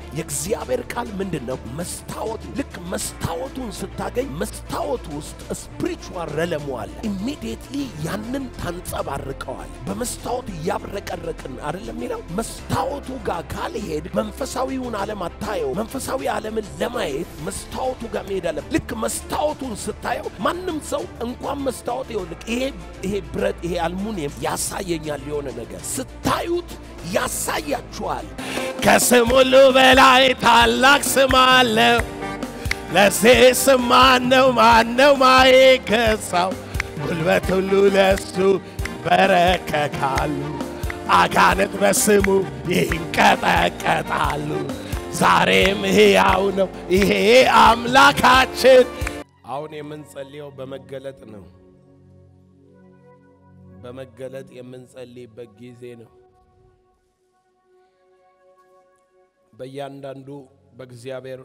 የእግዚአብሔር ቃል ምንድን ነው? መስታወት። ልክ መስታወቱን ስታገኝ መስታወቱ ውስጥ ስፒሪቹዋል ረለሙ አለ። ኢሚዲየትሊ ያንን ታንጸባርቀዋል። በመስታወት እያብረቀረቅን አይደለም የሚለው። መስታወቱ ጋር ካልሄድ መንፈሳዊውን ዓለም አታየው። መንፈሳዊ ዓለምን ለማየት መስታወቱ ጋር መሄድ አለ። ልክ መስታወቱን ስታየው ማንም ሰው እንኳን መስታወት ይኸውልህ፣ ይሄ ይሄ ብረት ይሄ አልሙኒየም ያሳየኛል የሆነ ነገር ስታዩት ያሳያችኋል። ከስም ሁሉ በላይ ታላቅ ስም አለው። ለዚህ ስም ማነው ማነው ማይገዛው? ጉልበት ሁሉ ለሱ በረከካሉ። አጋንንት በስሙ ይንቀጠቀጣሉ። ዛሬም ሕያው ነው ይሄ አምላካችን። አሁን የምንጸልየው በመገለጥ ነው። በመገለጥ የምንጸልይበት ጊዜ ነው። በእያንዳንዱ በእግዚአብሔር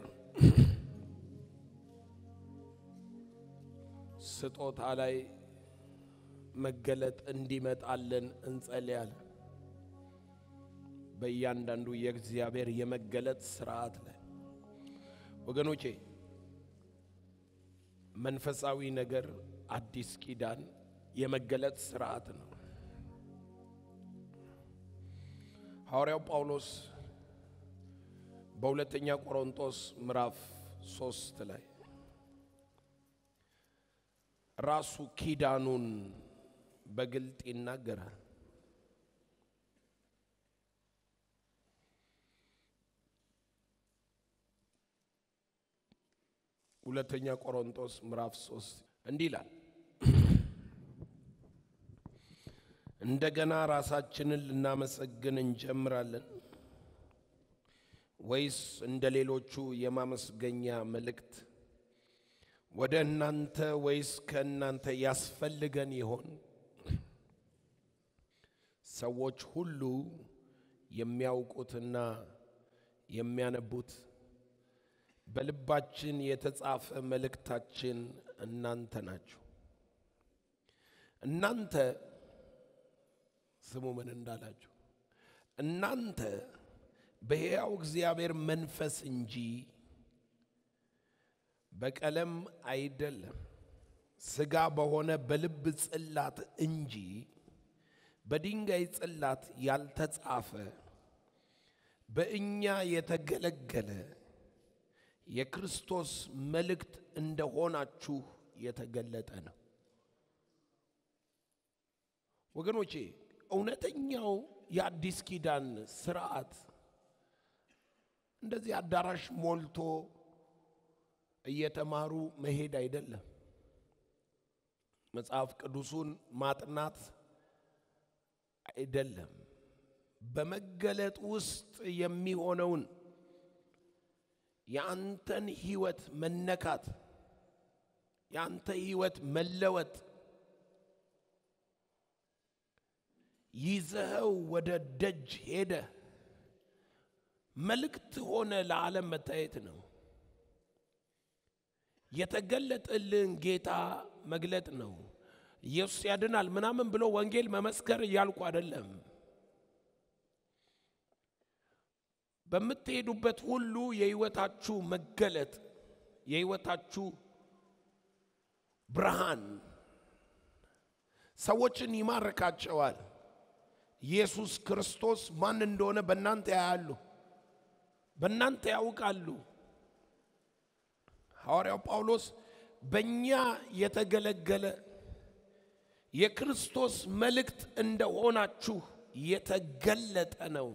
ስጦታ ላይ መገለጥ እንዲመጣልን እንጸልያለን። በእያንዳንዱ የእግዚአብሔር የመገለጥ ስርዓት ላይ ወገኖቼ መንፈሳዊ ነገር አዲስ ኪዳን የመገለጥ ስርዓት ነው። ሐዋርያው ጳውሎስ በሁለተኛ ቆሮንቶስ ምዕራፍ ሶስት ላይ ራሱ ኪዳኑን በግልጥ ይናገራል። ሁለተኛ ቆሮንቶስ ምዕራፍ ሶስት እንዲህ ይላል እንደገና ራሳችንን ልናመሰግን እንጀምራለን ወይስ እንደ ሌሎቹ የማመስገኛ መልእክት ወደ እናንተ ወይስ ከእናንተ ያስፈልገን ይሆን? ሰዎች ሁሉ የሚያውቁትና የሚያነቡት በልባችን የተጻፈ መልእክታችን እናንተ ናችሁ። እናንተ ስሙ ምን እንዳላችሁ እናንተ በሕያው እግዚአብሔር መንፈስ እንጂ በቀለም አይደለም፣ ሥጋ በሆነ በልብ ጽላት እንጂ በድንጋይ ጽላት ያልተጻፈ በእኛ የተገለገለ የክርስቶስ መልእክት እንደሆናችሁ የተገለጠ ነው። ወገኖቼ እውነተኛው የአዲስ ኪዳን ስርዓት እንደዚህ አዳራሽ ሞልቶ እየተማሩ መሄድ አይደለም። መጽሐፍ ቅዱሱን ማጥናት አይደለም። በመገለጥ ውስጥ የሚሆነውን የአንተን ህይወት መነካት፣ የአንተ ህይወት መለወጥ ይዘኸው ወደ ደጅ ሄደ መልእክት ሆነ ለዓለም መታየት ነው። የተገለጠልን ጌታ መግለጥ ነው። ኢየሱስ ያድናል ምናምን ብሎ ወንጌል መመስከር እያልኩ አይደለም። በምትሄዱበት ሁሉ የህይወታችሁ መገለጥ የህይወታችሁ ብርሃን ሰዎችን ይማርካቸዋል። ኢየሱስ ክርስቶስ ማን እንደሆነ በእናንተ ያያሉ፣ በእናንተ ያውቃሉ። ሐዋርያው ጳውሎስ በእኛ የተገለገለ የክርስቶስ መልእክት እንደሆናችሁ የተገለጠ ነው።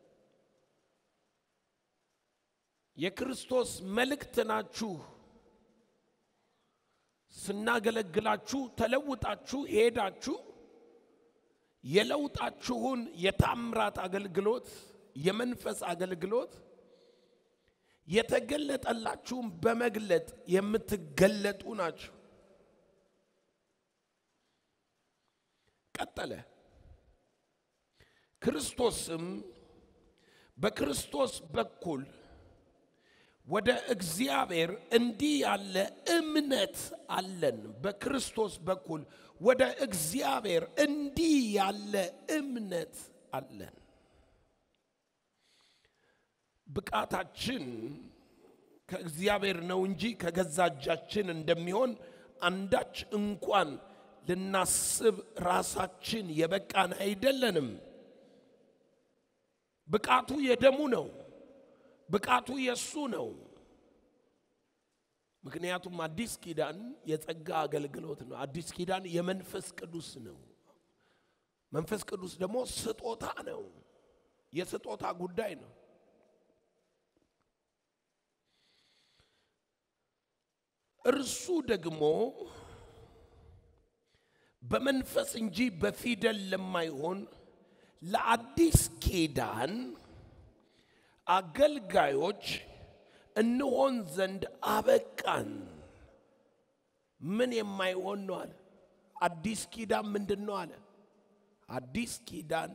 የክርስቶስ መልእክት ናችሁ። ስናገለግላችሁ ተለውጣችሁ ሄዳችሁ የለውጣችሁን የታምራት አገልግሎት የመንፈስ አገልግሎት የተገለጠላችሁን በመግለጥ የምትገለጡ ናችሁ። ቀጠለ። ክርስቶስም በክርስቶስ በኩል ወደ እግዚአብሔር እንዲህ ያለ እምነት አለን። በክርስቶስ በኩል ወደ እግዚአብሔር እንዲህ ያለ እምነት አለን። ብቃታችን ከእግዚአብሔር ነው እንጂ ከገዛ እጃችን እንደሚሆን አንዳች እንኳን ልናስብ ራሳችን የበቃን አይደለንም። ብቃቱ የደሙ ነው። ብቃቱ የእሱ ነው። ምክንያቱም አዲስ ኪዳን የጸጋ አገልግሎት ነው። አዲስ ኪዳን የመንፈስ ቅዱስ ነው። መንፈስ ቅዱስ ደግሞ ስጦታ ነው። የስጦታ ጉዳይ ነው። እርሱ ደግሞ በመንፈስ እንጂ በፊደል ለማይሆን ለአዲስ ኪዳን አገልጋዮች እንሆን ዘንድ አበቃን። ምን የማይሆን ነው አለ? አዲስ ኪዳን ምንድን ነው አለ? አዲስ ኪዳን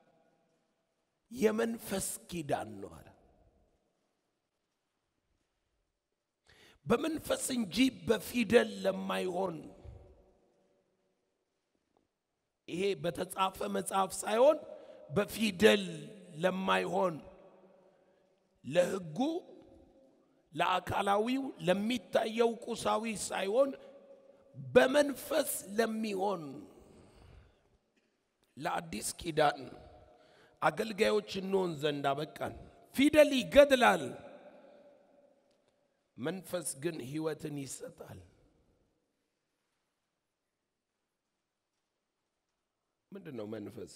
የመንፈስ ኪዳን ነው አለ። በመንፈስ እንጂ በፊደል ለማይሆን ይሄ በተጻፈ መጽሐፍ ሳይሆን በፊደል ለማይሆን ለሕጉ ለአካላዊው ለሚታየው ቁሳዊ ሳይሆን በመንፈስ ለሚሆን ለአዲስ ኪዳን አገልጋዮች እንሆን ዘንድ አበቃን። ፊደል ይገድላል፣ መንፈስ ግን ሕይወትን ይሰጣል። ምንድን ነው መንፈስ?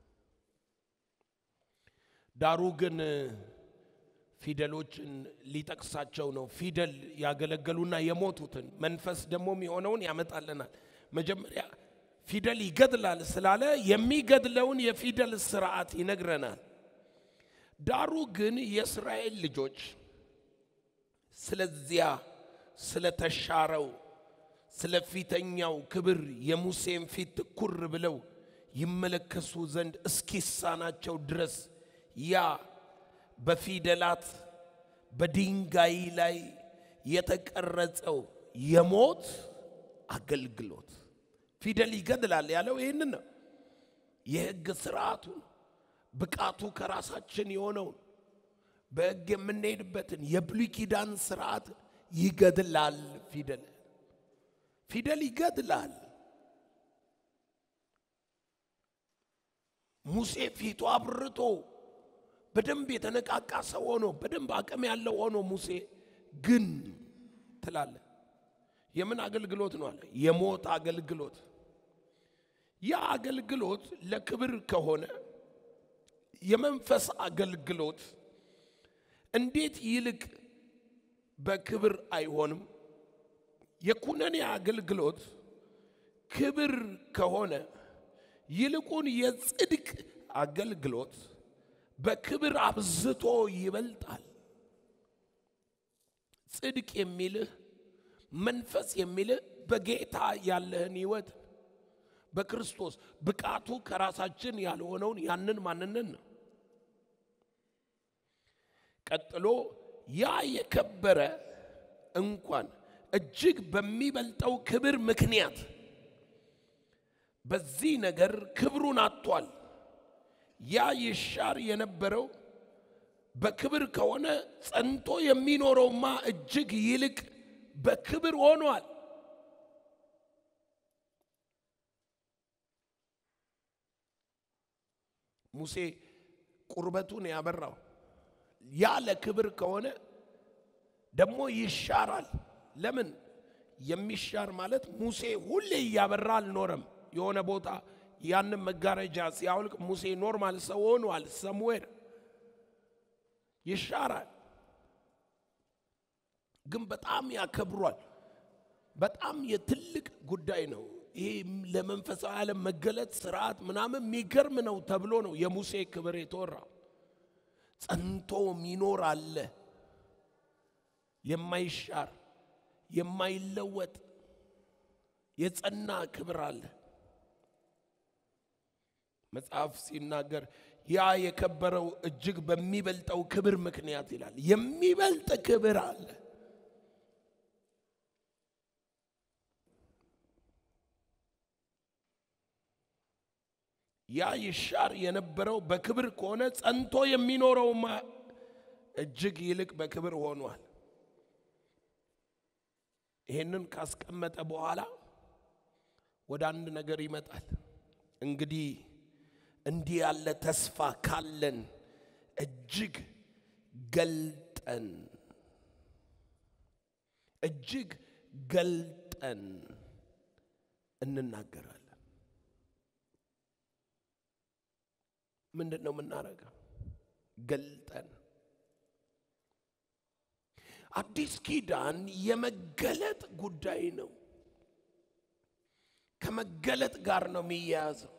ዳሩ ግን ፊደሎችን ሊጠቅሳቸው ነው። ፊደል ያገለገሉና የሞቱትን መንፈስ ደግሞ የሚሆነውን ያመጣልናል። መጀመሪያ ፊደል ይገድላል ስላለ የሚገድለውን የፊደል ስርዓት ይነግረናል። ዳሩ ግን የእስራኤል ልጆች ስለዚያ ስለተሻረው ስለ ፊተኛው ክብር የሙሴን ፊት ትኩር ብለው ይመለከሱ ዘንድ እስኪሳናቸው ድረስ ያ በፊደላት በድንጋይ ላይ የተቀረጸው የሞት አገልግሎት ፊደል ይገድላል ያለው ይህንን ነው። የሕግ ስርዓቱን ብቃቱ ከራሳችን የሆነውን በሕግ የምንሄድበትን የብሉይ ኪዳን ስርዓት ይገድላል። ፊደል ፊደል ይገድላል። ሙሴ ፊቱ አብርቶ በደንብ የተነቃቃ ሰው ሆኖ በደንብ አቅም ያለው ሆኖ ሙሴ ግን ትላለ የምን አገልግሎት ነው አለ? የሞት አገልግሎት። ያ አገልግሎት ለክብር ከሆነ የመንፈስ አገልግሎት እንዴት ይልቅ በክብር አይሆንም? የኩነኔ አገልግሎት ክብር ከሆነ ይልቁን የጽድቅ አገልግሎት በክብር አብዝቶ ይበልጣል። ጽድቅ የሚልህ መንፈስ የሚልህ በጌታ ያለህን ሕይወት በክርስቶስ ብቃቱ ከራሳችን ያልሆነውን ያንን ማንነት ነው። ቀጥሎ ያ የከበረ እንኳን እጅግ በሚበልጠው ክብር ምክንያት በዚህ ነገር ክብሩን አጥቷል። ያ ይሻር የነበረው በክብር ከሆነ ጸንቶ የሚኖረውማ እጅግ ይልቅ በክብር ሆኗል። ሙሴ ቁርበቱን ያበራው ያ ለክብር ከሆነ ደግሞ ይሻራል። ለምን የሚሻር ማለት ሙሴ ሁሌ እያበራ አልኖረም። የሆነ ቦታ ያንን መጋረጃ ሲያውልቅ ሙሴ ኖርማል ሰው ሆኗል። ሰምዌር ይሻራል፣ ግን በጣም ያከብሯል። በጣም የትልቅ ጉዳይ ነው። ይሄ ለመንፈሳዊ ዓለም መገለጥ ስርዓት ምናምን የሚገርም ነው ተብሎ ነው የሙሴ ክብር የተወራ። ጸንቶ ሚኖር አለ የማይሻር የማይለወጥ የጸና ክብር አለ። መጽሐፍ ሲናገር ያ የከበረው እጅግ በሚበልጠው ክብር ምክንያት ይላል። የሚበልጥ ክብር አለ። ያ ይሻር የነበረው በክብር ከሆነ ጸንቶ የሚኖረውማ እጅግ ይልቅ በክብር ሆኗል። ይሄንን ካስቀመጠ በኋላ ወደ አንድ ነገር ይመጣል። እንግዲህ እንዲህ ያለ ተስፋ ካለን እጅግ ገልጠን እጅግ ገልጠን እንናገራለን። ምንድን ነው የምናደርገው? ገልጠን አዲስ ኪዳን የመገለጥ ጉዳይ ነው። ከመገለጥ ጋር ነው የሚያያዘው።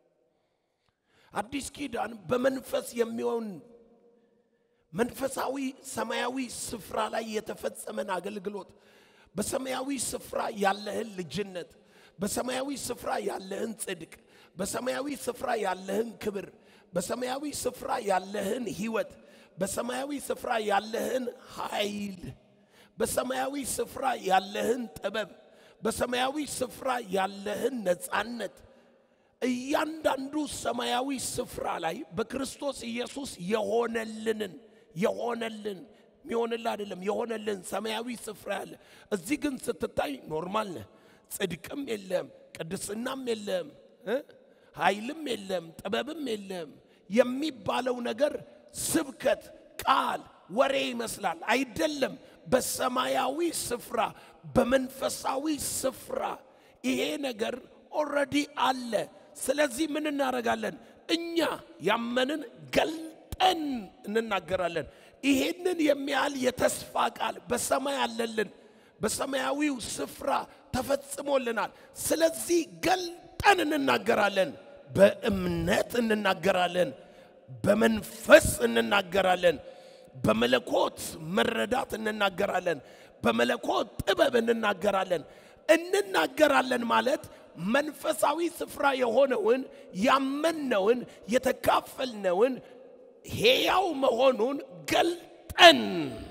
አዲስ ኪዳን በመንፈስ የሚሆን መንፈሳዊ ሰማያዊ ስፍራ ላይ የተፈጸመን አገልግሎት፣ በሰማያዊ ስፍራ ያለህን ልጅነት፣ በሰማያዊ ስፍራ ያለህን ጽድቅ፣ በሰማያዊ ስፍራ ያለህን ክብር፣ በሰማያዊ ስፍራ ያለህን ህይወት፣ በሰማያዊ ስፍራ ያለህን ኃይል፣ በሰማያዊ ስፍራ ያለህን ጥበብ፣ በሰማያዊ ስፍራ ያለህን ነፃነት እያንዳንዱ ሰማያዊ ስፍራ ላይ በክርስቶስ ኢየሱስ የሆነልንን የሆነልን የሚሆንልህ አይደለም የሆነልን ሰማያዊ ስፍራ ያለ እዚህ ግን ስትታይ ኖርማል ነህ። ጽድቅም የለም፣ ቅድስናም የለም፣ እ ኃይልም የለም፣ ጥበብም የለም የሚባለው ነገር ስብከት፣ ቃል፣ ወሬ ይመስላል። አይደለም። በሰማያዊ ስፍራ በመንፈሳዊ ስፍራ ይሄ ነገር ኦልሬዲ አለ። ስለዚህ ምን እናደርጋለን? እኛ ያመንን ገልጠን እንናገራለን። ይሄንን የሚያህል የተስፋ ቃል በሰማይ አለልን፣ በሰማያዊው ስፍራ ተፈጽሞልናል። ስለዚህ ገልጠን እንናገራለን። በእምነት እንናገራለን፣ በመንፈስ እንናገራለን፣ በመለኮት መረዳት እንናገራለን፣ በመለኮት ጥበብ እንናገራለን። እንናገራለን ማለት መንፈሳዊ ስፍራ የሆነውን ያመነውን የተካፈልነውን ሕያው መሆኑን ገልጠን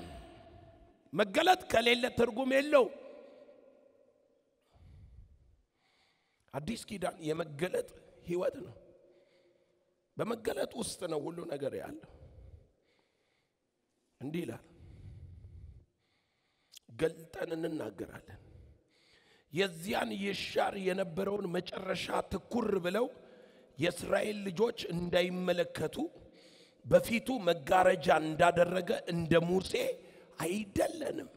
መገለጥ ከሌለ ትርጉም የለው። አዲስ ኪዳን የመገለጥ ሕይወት ነው። በመገለጥ ውስጥ ነው ሁሉ ነገር ያለው። እንዲህ ይላል፣ ገልጠን እንናገራለን የዚያን ይሻር የነበረውን መጨረሻ ትኩር ብለው የእስራኤል ልጆች እንዳይመለከቱ በፊቱ መጋረጃ እንዳደረገ እንደ ሙሴ አይደለንም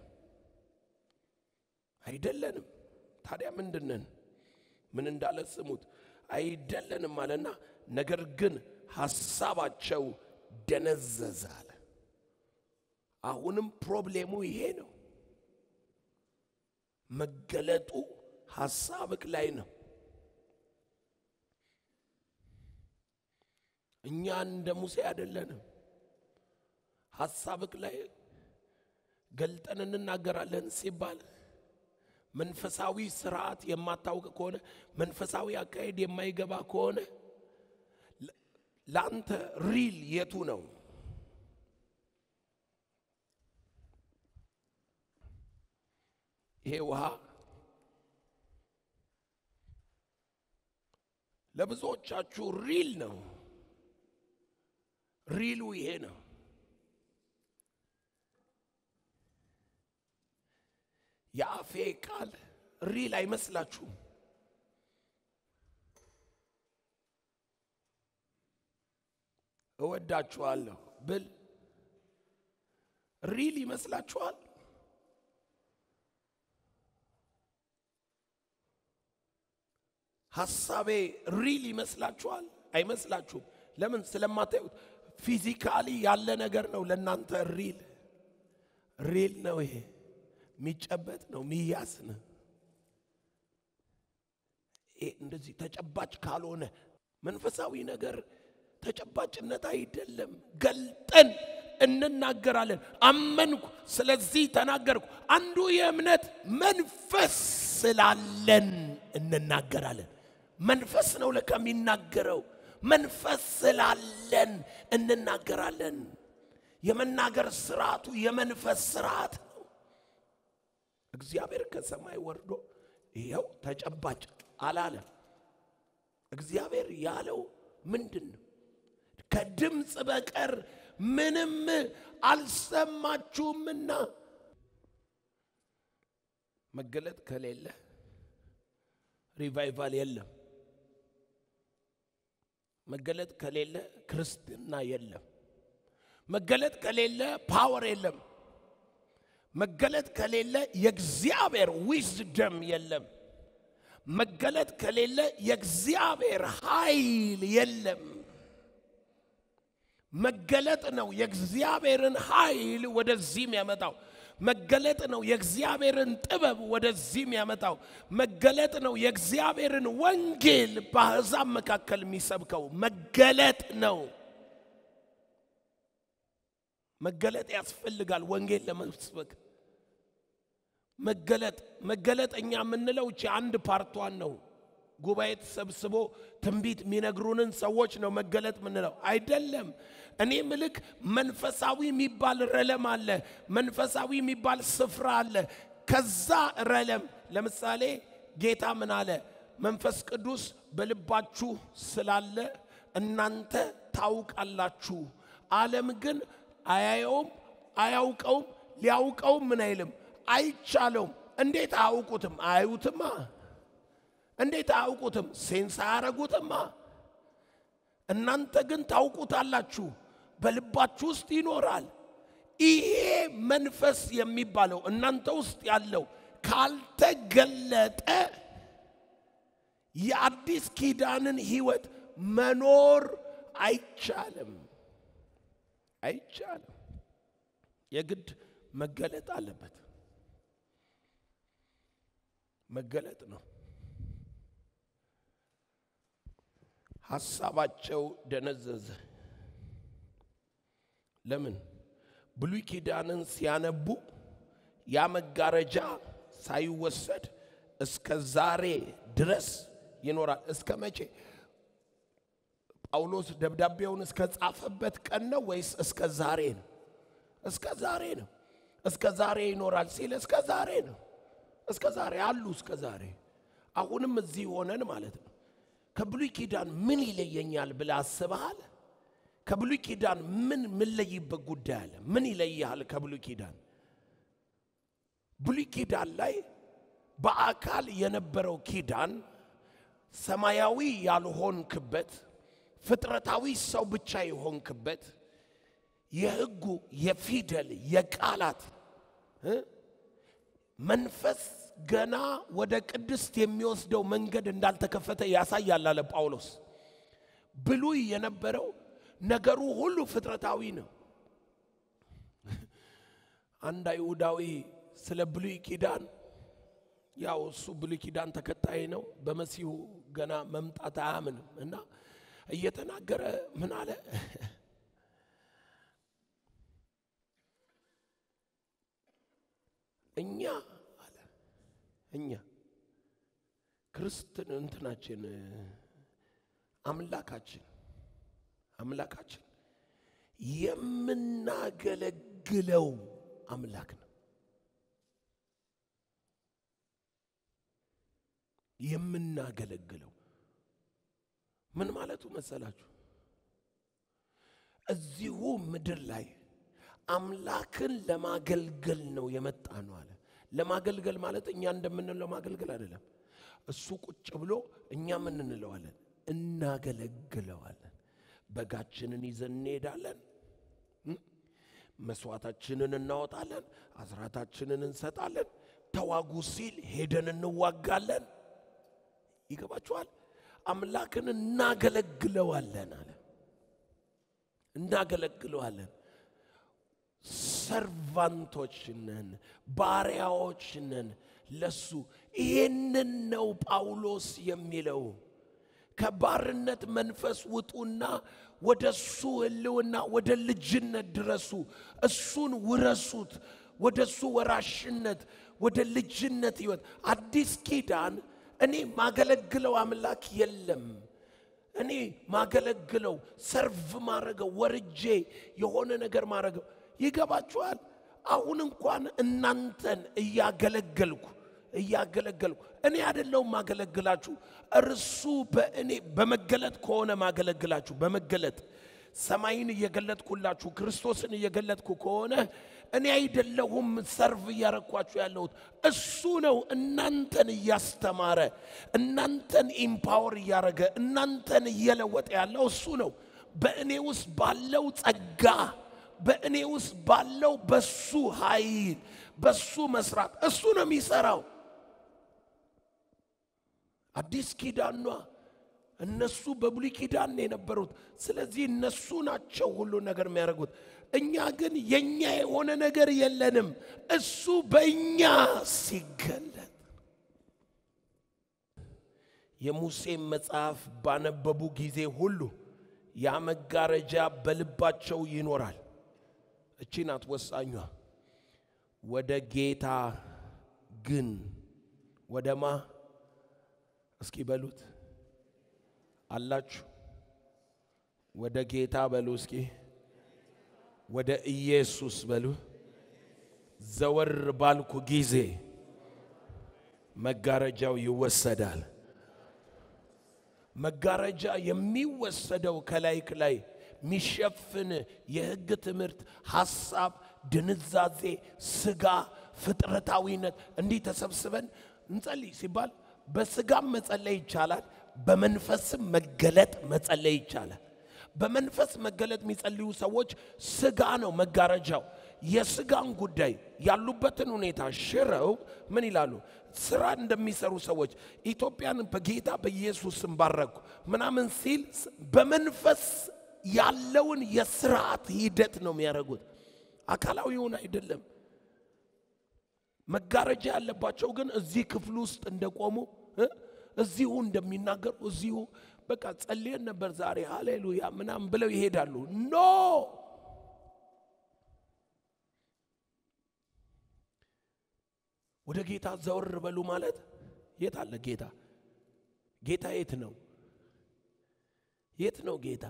አይደለንም። ታዲያ ምንድነን? ምን እንዳለ ስሙት። አይደለንም አለና ነገር ግን ሐሳባቸው ደነዘዘ አለ። አሁንም ፕሮብሌሙ ይሄ ነው። መገለጡ ሐሳብክ ላይ ነው። እኛ እንደ ሙሴ አይደለንም። ሐሳብክ ላይ ገልጠን እንናገራለን ሲባል መንፈሳዊ ስርዓት የማታውቅ ከሆነ መንፈሳዊ አካሄድ የማይገባ ከሆነ ለአንተ ሪል የቱ ነው? ይሄ ውሃ ለብዙዎቻችሁ ሪል ነው። ሪሉ ይሄ ነው። የአፌ ቃል ሪል አይመስላችሁም? እወዳችኋለሁ ብል ሪል ይመስላችኋል? ሐሳቤ ሪል ይመስላችኋል? አይመስላችሁም። ለምን? ስለማታዩት ፊዚካሊ ያለ ነገር ነው ለእናንተ ሪል ሪል ነው። ይሄ የሚጨበጥ ነው፣ የሚያዝ ነው። ይሄ እንደዚህ ተጨባጭ ካልሆነ መንፈሳዊ ነገር ተጨባጭነት አይደለም። ገልጠን እንናገራለን። አመንኩ፣ ስለዚህ ተናገርኩ። አንዱ የእምነት መንፈስ ስላለን እንናገራለን። መንፈስ ነው ለካ የሚናገረው። መንፈስ ስላለን እንናገራለን። የመናገር ስርዓቱ የመንፈስ ስርዓት ነው። እግዚአብሔር ከሰማይ ወርዶ ይኸው ተጨባጭ አላለም። እግዚአብሔር ያለው ምንድን ነው? ከድምፅ በቀር ምንም አልሰማችሁምና። መገለጥ ከሌለ ሪቫይቫል የለም። መገለጥ ከሌለ ክርስትና የለም። መገለጥ ከሌለ ፓወር የለም። መገለጥ ከሌለ የእግዚአብሔር ዊዝደም የለም። መገለጥ ከሌለ የእግዚአብሔር ኃይል የለም። መገለጥ ነው የእግዚአብሔርን ኃይል ወደዚህ የሚያመጣው። መገለጥ ነው የእግዚአብሔርን ጥበብ ወደዚህ የሚያመጣው። መገለጥ ነው የእግዚአብሔርን ወንጌል በአሕዛብ መካከል የሚሰብከው። መገለጥ ነው። መገለጥ ያስፈልጋል ወንጌል ለመስበክ። መገለጥ መገለጥ እኛ የምንለው እቺ አንድ ፓርቷን ነው። ጉባኤ ተሰብስቦ ትንቢት የሚነግሩንን ሰዎች ነው መገለጥ ምንለው አይደለም። እኔ ምልክ መንፈሳዊ የሚባል ረለም አለ። መንፈሳዊ የሚባል ስፍራ አለ። ከዛ ረለም ለምሳሌ ጌታ ምን አለ? መንፈስ ቅዱስ በልባችሁ ስላለ እናንተ ታውቃላችሁ። ዓለም ግን አያየውም፣ አያውቀውም፣ ሊያውቀውም ምን አይልም አይቻለውም። እንዴት አያውቁትም? አያዩትማ። እንዴት አያውቁትም? ሴንስ አያረጉትማ። እናንተ ግን ታውቁታላችሁ፣ በልባችሁ ውስጥ ይኖራል። ይሄ መንፈስ የሚባለው እናንተ ውስጥ ያለው ካልተገለጠ የአዲስ ኪዳንን ሕይወት መኖር አይቻልም፣ አይቻልም። የግድ መገለጥ አለበት። መገለጥ ነው። ሐሳባቸው ደነዘዘ። ለምን? ብሉይ ኪዳንን ሲያነቡ ያ መጋረጃ ሳይወሰድ እስከ ዛሬ ድረስ ይኖራል። እስከ መቼ? ጳውሎስ ደብዳቤውን እስከ ጻፈበት ቀን ነው ወይስ እስከ ዛሬ ነው? እስከ ዛሬ ነው። እስከ ዛሬ ይኖራል ሲል እስከ ዛሬ ነው። እስከ ዛሬ አሉ። እስከ ዛሬ አሁንም እዚህ ሆነን ማለት ነው። ከብሉይ ኪዳን ምን ይለየኛል ብለህ አስበሃል? ከብሉይ ኪዳን ምን ምንለይበት ጉዳይ አለ? ምን ይለይሃል ከብሉይ ኪዳን? ብሉይ ኪዳን ላይ በአካል የነበረው ኪዳን ሰማያዊ ያልሆንክበት ፍጥረታዊ ሰው ብቻ የሆንክበት የሕጉ የፊደል የቃላት እ መንፈስ ገና ወደ ቅድስት የሚወስደው መንገድ እንዳልተከፈተ ያሳያል አለ ጳውሎስ። ብሉይ የነበረው ነገሩ ሁሉ ፍጥረታዊ ነው። አንድ አይሁዳዊ ስለ ብሉይ ኪዳን ያው እሱ ብሉይ ኪዳን ተከታይ ነው፣ በመሲሁ ገና መምጣት አያምንም እና እየተናገረ ምን አለ? እኛ አለ እኛ ክርስትን እንትናችን አምላካችን አምላካችን የምናገለግለው አምላክ ነው። የምናገለግለው ምን ማለቱ መሰላችሁ? እዚሁ ምድር ላይ አምላክን ለማገልገል ነው የመጣ ነው አለ። ለማገልገል ማለት እኛ እንደምንለው ማገልገል አይደለም። እሱ ቁጭ ብሎ እኛ ምን እንለዋለን? እናገለግለዋለን። በጋችንን ይዘን እንሄዳለን። መስዋዕታችንን እናወጣለን። አስራታችንን እንሰጣለን። ተዋጉ ሲል ሄደን እንዋጋለን። ይገባችኋል? አምላክን እናገለግለዋለን አለ። እናገለግለዋለን። ሰርቫንቶች ነን፣ ባሪያዎች ነን ለሱ። ይሄንን ነው ጳውሎስ የሚለው። ከባርነት መንፈስ ውጡና ወደ እሱ ሕልውና ወደ ልጅነት ድረሱ። እሱን ውረሱት። ወደ እሱ ወራሽነት፣ ወደ ልጅነት ሕይወት። አዲስ ኪዳን እኔ ማገለግለው አምላክ የለም። እኔ ማገለግለው ሰርቭ ማረገው ወርጄ የሆነ ነገር ማረገው ይገባችኋል። አሁን እንኳን እናንተን እያገለገልኩ እያገለገልኩ እኔ አይደለሁም ማገለግላችሁ፣ እርሱ በእኔ በመገለጥ ከሆነ ማገለግላችሁ በመገለጥ ሰማይን እየገለጥኩላችሁ ክርስቶስን እየገለጥኩ ከሆነ እኔ አይደለሁም ሰርቭ እያረኳችሁ ያለሁት እሱ ነው እናንተን እያስተማረ እናንተን ኢምፓወር እያረገ እናንተን እየለወጠ ያለው እሱ ነው በእኔ ውስጥ ባለው ጸጋ በእኔ ውስጥ ባለው በሱ ኃይል በሱ መስራት እሱ ነው የሚሰራው አዲስ ኪዳኗ እነሱ በብሉይ ኪዳን ነው የነበሩት ስለዚህ እነሱ ናቸው ሁሉ ነገር የሚያደርጉት እኛ ግን የኛ የሆነ ነገር የለንም እሱ በእኛ ሲገለጥ የሙሴን መጽሐፍ ባነበቡ ጊዜ ሁሉ ያ መጋረጃ በልባቸው ይኖራል እቺ ናት ወሳኟ ወደ ጌታ ግን ወደማ እስኪ በሉት አላችሁ ወደ ጌታ በሉ እስኪ ወደ ኢየሱስ በሉ ዘወር ባልኩ ጊዜ መጋረጃው ይወሰዳል መጋረጃ የሚወሰደው ከላይ ከላይ የሚሸፍን የሕግ ትምህርት፣ ሐሳብ፣ ድንዛዜ፣ ስጋ፣ ፍጥረታዊነት እንዲህ ተሰብስበን እንጸልይ ሲባል በስጋም መጸለይ ይቻላል፣ በመንፈስም መገለጥ መጸለይ ይቻላል። በመንፈስ መገለጥ የሚጸልዩ ሰዎች ስጋ ነው መጋረጃው። የስጋን ጉዳይ ያሉበትን ሁኔታ ሽረው ምን ይላሉ? ስራ እንደሚሰሩ ሰዎች ኢትዮጵያን በጌታ በኢየሱስም ባረኩ ምናምን ሲል በመንፈስ ያለውን የስርዓት ሂደት ነው የሚያደርጉት፣ አካላዊውን አይደለም። መጋረጃ ያለባቸው ግን እዚህ ክፍል ውስጥ እንደቆሙ እ እዚሁ እንደሚናገሩ እዚሁ በቃ ጸልየን ነበር ዛሬ ሃሌሉያ ምናምን ብለው ይሄዳሉ። ኖ ወደ ጌታ ዘወር በሉ ማለት የት አለ ጌታ? ጌታ የት ነው? የት ነው ጌታ?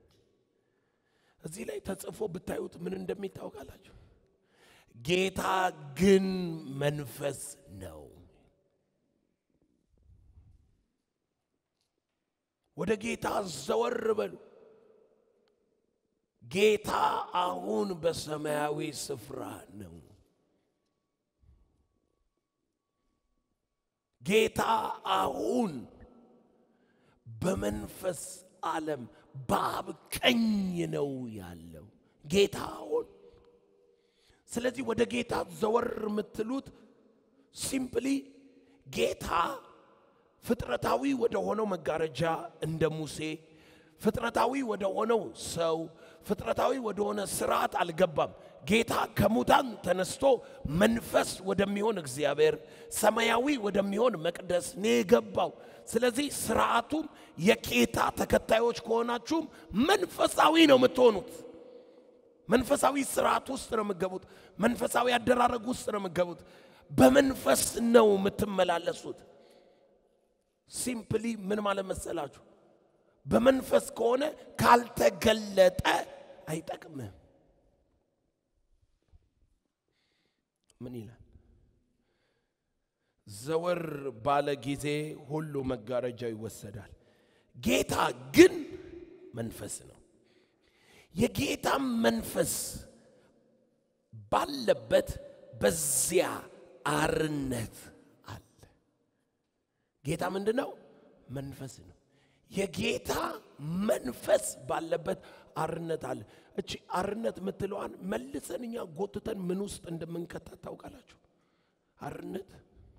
እዚህ ላይ ተጽፎ ብታዩት ምን እንደሚታወቃላችሁ? ጌታ ግን መንፈስ ነው። ወደ ጌታ ዘወር በሉ። ጌታ አሁን በሰማያዊ ስፍራ ነው። ጌታ አሁን በመንፈስ ዓለም በአብ ቀኝ ነው ያለው። ጌታ አሁን ስለዚህ ወደ ጌታ ዘወር የምትሉት ሲምፕሊ ጌታ ፍጥረታዊ ወደ ሆነው መጋረጃ እንደ ሙሴ ፍጥረታዊ ወደ ሆነው ሰው ፍጥረታዊ ወደ ሆነ ስርዓት አልገባም። ጌታ ከሙታን ተነስቶ መንፈስ ወደሚሆን እግዚአብሔር ሰማያዊ ወደሚሆን መቅደስ ነው የገባው። ስለዚህ ስርዓቱም የጌታ ተከታዮች ከሆናችሁም መንፈሳዊ ነው የምትሆኑት። መንፈሳዊ ስርዓት ውስጥ ነው የምትገቡት። መንፈሳዊ አደራረግ ውስጥ ነው የምትገቡት። በመንፈስ ነው የምትመላለሱት። ሲምፕሊ ምን ማለት መሰላችሁ? በመንፈስ ከሆነ ካልተገለጠ አይጠቅምም። ምን ይላል? ዘወር ባለ ጊዜ ሁሉ መጋረጃው ይወሰዳል። ጌታ ግን መንፈስ ነው። የጌታም መንፈስ ባለበት በዚያ አርነት አለ። ጌታ ምንድን ነው? መንፈስ ነው። የጌታ መንፈስ ባለበት አርነት አለ። እቺ አርነት የምትለዋን መልሰን እኛ ጎትተን ምን ውስጥ እንደምንከታት ታውቃላችሁ? አርነት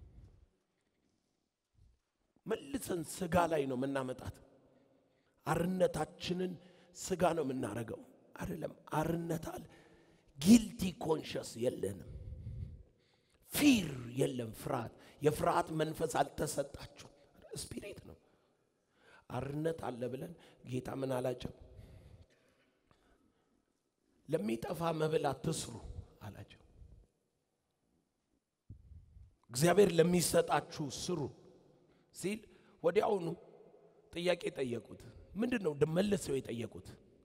መልሰን ስጋ ላይ ነው የምናመጣት። አርነታችንን ስጋ ነው የምናረገው አይደለም። አርነት አለ። ጊልቲ ኮንሽስ የለንም። ፊር የለም። ፍርሃት የፍርሃት መንፈስ አልተሰጣችሁ። ስፒሪት ነው። አርነት አለ ብለን ጌታ ምን አላቸው? ለሚጠፋ መብል አትስሩ አላቸው። እግዚአብሔር ለሚሰጣችሁ ስሩ ሲል ወዲያውኑ ጥያቄ ጠየቁት። ምንድን ነው መልሰው የጠየቁት?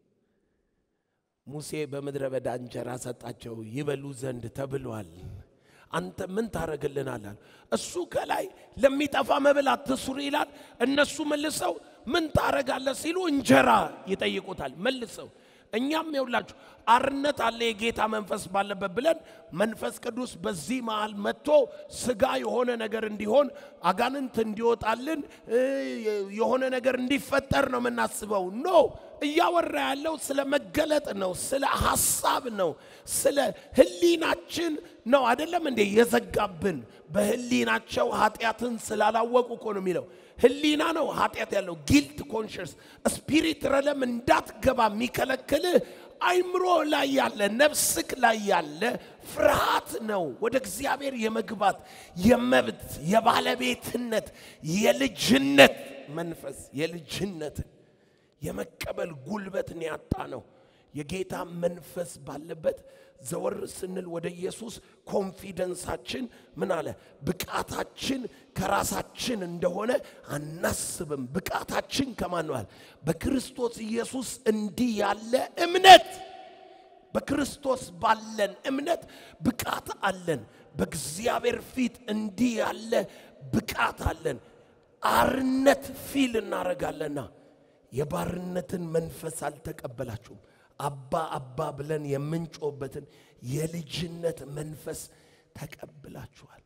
ሙሴ በምድረ በዳ እንጀራ ሰጣቸው ይበሉ ዘንድ ተብሏል። አንተ ምን ታደርግልናል? አሉ። እሱ ከላይ ለሚጠፋ መብል አትስሩ ይላል። እነሱ መልሰው ምን ታደርጋለህ ሲሉ እንጀራ ይጠይቁታል። መልሰው እኛም የውላችሁ አርነት አለ የጌታ መንፈስ ባለበት ብለን መንፈስ ቅዱስ በዚህ መሃል መጥቶ ስጋ የሆነ ነገር እንዲሆን አጋንንት እንዲወጣልን እ፣ የሆነ ነገር እንዲፈጠር ነው የምናስበው። ኖ እያወራ ያለው ስለ መገለጥ ነው፣ ስለ ሐሳብ ነው፣ ስለ ህሊናችን ነው። አይደለም እንዴ የዘጋብን በህሊናቸው ኃጢአትን ስላላወቁ እኮ ነው የሚለው። ህሊና ነው ኃጢአት ያለው ጊልት ኮንሽስ ስፒሪት ረለም እንዳትገባ የሚከለክልህ አይምሮ ላይ ያለ ነፍስክ ላይ ያለ ፍርሃት ነው። ወደ እግዚአብሔር የመግባት የመብት የባለቤትነት የልጅነት መንፈስ የልጅነትን የመቀበል ጉልበትን ያጣ ነው። የጌታ መንፈስ ባለበት ዘወር ስንል ወደ ኢየሱስ ኮንፊደንሳችን ምን አለ? ብቃታችን ከራሳችን እንደሆነ አናስብም። ብቃታችን ከማን ነው አለ? በክርስቶስ ኢየሱስ እንዲህ ያለ እምነት በክርስቶስ ባለን እምነት ብቃት አለን። በእግዚአብሔር ፊት እንዲህ ያለ ብቃት አለን። አርነት ፊል እናደርጋለና የባርነትን መንፈስ አልተቀበላችሁም። አባ አባ ብለን የምንጮህበትን የልጅነት መንፈስ ተቀብላችኋል።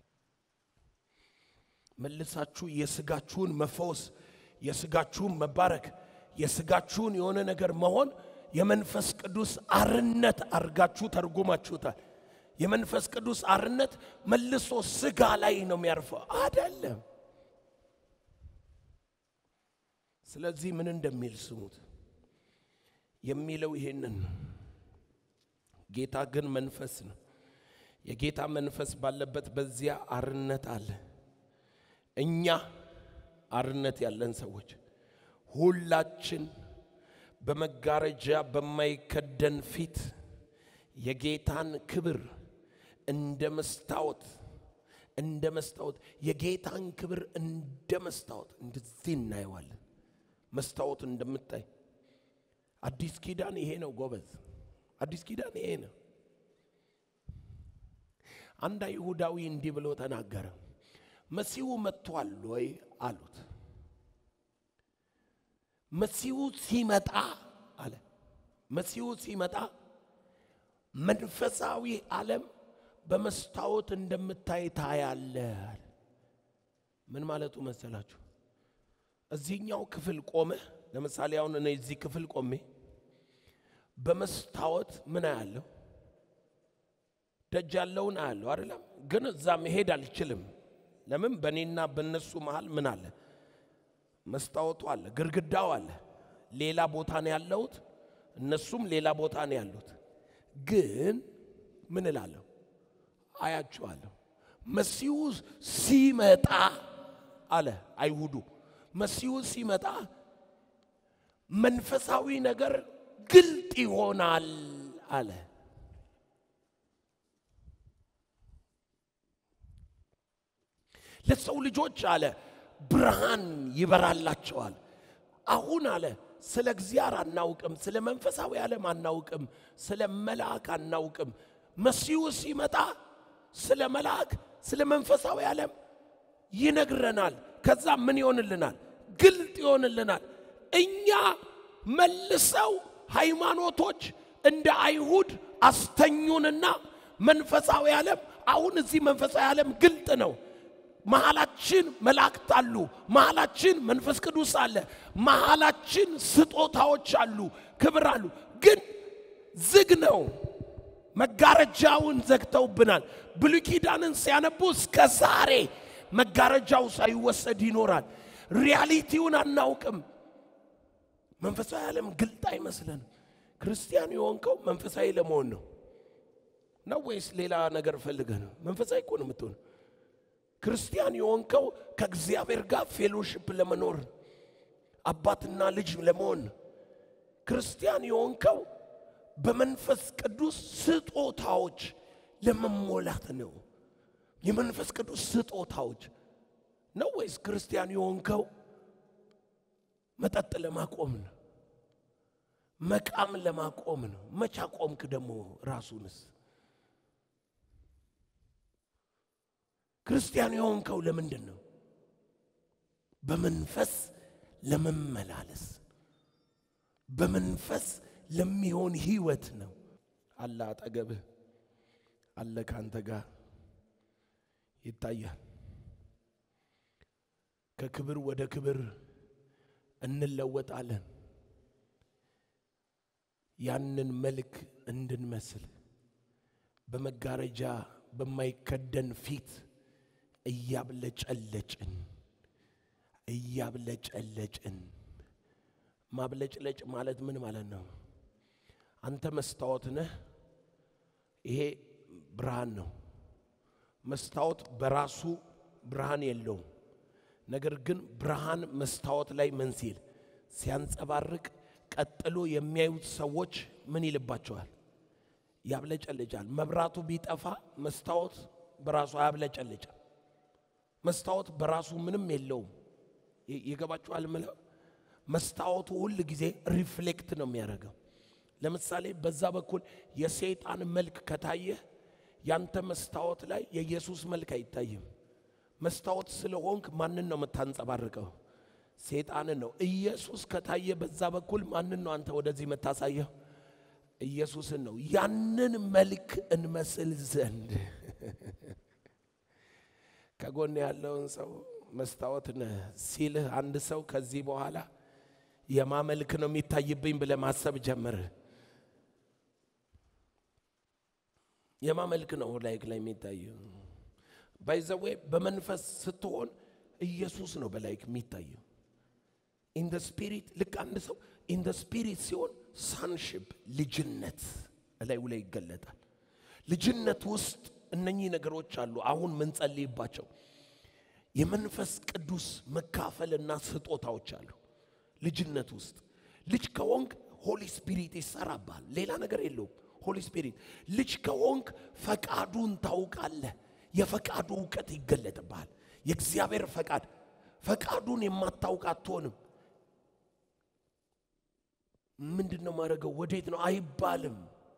መልሳችሁ የስጋችሁን መፈወስ፣ የስጋችሁን መባረክ፣ የስጋችሁን የሆነ ነገር መሆን የመንፈስ ቅዱስ አርነት አርጋችሁ ተርጉማችሁታል። የመንፈስ ቅዱስ አርነት መልሶ ስጋ ላይ ነው የሚያርፈው አይደለም። ስለዚህ ምን እንደሚል ስሙት። የሚለው ይሄንን ነው። ጌታ ግን መንፈስ ነው። የጌታ መንፈስ ባለበት በዚያ አርነት አለ። እኛ አርነት ያለን ሰዎች ሁላችን በመጋረጃ በማይከደን ፊት የጌታን ክብር እንደ መስታወት እንደ መስታወት የጌታን ክብር እንደ መስታወት እንደዚህ እናየዋለን። መስታወት እንደምታይ አዲስ ኪዳን ይሄ ነው ጎበዝ። አዲስ ኪዳን ይሄ ነው። አንድ አይሁዳዊ እንዲህ ብሎ ተናገረ። መሲሁ መጥቷል ወይ አሉት። መሲሁ ሲመጣ አለ መሲሁ ሲመጣ መንፈሳዊ ዓለም በመስታወት እንደምታይ ታያለ አለ። ምን ማለቱ መሰላችሁ? እዚህኛው ክፍል ቆመ። ለምሳሌ አሁን እኔ እዚህ ክፍል ቆሜ በመስታወት ምን አያለሁ? ደጅ ያለውን አያለሁ አይደለም። ግን እዛ መሄድ አልችልም። ለምን? በእኔና በእነሱ መሃል ምን አለ? መስታወቱ አለ፣ ግድግዳው አለ። ሌላ ቦታ ነው ያለሁት፣ እነሱም ሌላ ቦታ ነው ያሉት። ግን ምን እላለሁ? አያችኋለሁ። መሲሁ ሲመጣ አለ አይሁዱ መሲሁ ሲመጣ መንፈሳዊ ነገር ግልጥ ይሆናል አለ። ለሰው ልጆች አለ ብርሃን ይበራላቸዋል። አሁን አለ ስለ እግዚአብሔር አናውቅም፣ ስለ መንፈሳዊ ዓለም አናውቅም፣ ስለ መልአክ አናውቅም። መሲሁ ሲመጣ ስለ መልአክ፣ ስለ መንፈሳዊ ዓለም ይነግረናል። ከዛ ምን ይሆንልናል? ግልጥ ይሆንልናል። እኛ መልሰው ሃይማኖቶች እንደ አይሁድ አስተኙንና መንፈሳዊ ዓለም አሁን እዚህ መንፈሳዊ ዓለም ግልጥ ነው። መሃላችን መላእክት አሉ። መሃላችን መንፈስ ቅዱስ አለ። መሃላችን ስጦታዎች አሉ፣ ክብር አሉ። ግን ዝግ ነው። መጋረጃውን ዘግተውብናል። ብሉይ ኪዳንን ሲያነቡ እስከ ዛሬ መጋረጃው ሳይወሰድ ይኖራል። ሪያሊቲውን አናውቅም። መንፈሳዊ ዓለም ግልጥ አይመስለንም። ክርስቲያን የሆንከው መንፈሳዊ ለመሆን ነው ነው ወይስ ሌላ ነገር ፈልገህ ነው? መንፈሳዊ እኮ ነው የምትሆን። ክርስቲያን የሆንከው ከእግዚአብሔር ጋር ፌሎሽፕ ለመኖር አባትና ልጅ ለመሆን ነው። ክርስቲያን የሆንከው በመንፈስ ቅዱስ ስጦታዎች ለመሞላት ነው። የመንፈስ ቅዱስ ስጦታዎች ነው ወይስ ክርስቲያን የሆንከው መጠጥ ለማቆም ነው? መቃም ለማቆም ነው? መቻ ቆምክ ደግሞ ራሱንስ? ክርስቲያን የሆንከው ለምንድን ነው? በመንፈስ ለመመላለስ በመንፈስ ለሚሆን ህይወት ነው። አለ አጠገብህ አለ ካንተ ጋር ይታያል። ከክብር ወደ ክብር እንለወጣለን። ያንን መልክ እንድንመስል በመጋረጃ በማይከደን ፊት እያብለጨለጭን እያብለጨለጭን ማብለጭለጭ ማለት ምን ማለት ነው? አንተ መስታወት ነህ። ይሄ ብርሃን ነው። መስታወት በራሱ ብርሃን የለውም። ነገር ግን ብርሃን መስታወት ላይ ምን ሲል ሲያንጸባርቅ፣ ቀጥሎ የሚያዩት ሰዎች ምን ይልባቸዋል? ያብለጨልጫል። መብራቱ ቢጠፋ መስታወት በራሱ አያብለጨልጭም። መስታወት በራሱ ምንም የለውም። ይገባችኋል? ምለው መስታወቱ ሁል ጊዜ ሪፍሌክት ነው የሚያደርገው። ለምሳሌ በዛ በኩል የሰይጣን መልክ ከታየ ያንተ መስታወት ላይ የኢየሱስ መልክ አይታይም። መስታወት ስለሆንክ ማንን ነው የምታንጸባርቀው? ሰይጣንን ነው። ኢየሱስ ከታየ በዛ በኩል ማንን ነው አንተ ወደዚህ የምታሳየው? ኢየሱስን ነው። ያንን መልክ እንመስል ዘንድ ከጎን ያለውን ሰው መስታወት ነህ ሲልህ አንድ ሰው ከዚህ በኋላ የማመልክ ነው የሚታይብኝ ብለህ ማሰብ ጀምር። የማመልክ ነው ላይክ ላይ የሚታየው ባይዘዌ በመንፈስ ስትሆን ኢየሱስ ነው በላይክ የሚታየው። ኢን ደ ስፒሪት ልክ አንድ ሰው ኢን ደ ስፒሪት ሲሆን ሳንሽፕ ልጅነት እላዩ ላይ ይገለጣል። ልጅነት ውስጥ እነኚህ ነገሮች አሉ። አሁን ምንጸልይባቸው የመንፈስ ቅዱስ መካፈልና ስጦታዎች አሉ። ልጅነት ውስጥ ልጅ ከሆንክ ሆሊ ስፒሪት ይሰራብሃል። ሌላ ነገር የለውም። ሆሊ ስፒሪት ልጅ ከሆንክ ፈቃዱን ታውቃለህ። የፈቃዱ እውቀት ይገለጥብሃል። የእግዚአብሔር ፈቃድ ፈቃዱን የማታውቅ አትሆንም። ምንድን ነው ማድረገው? ወዴት ነው አይባልም።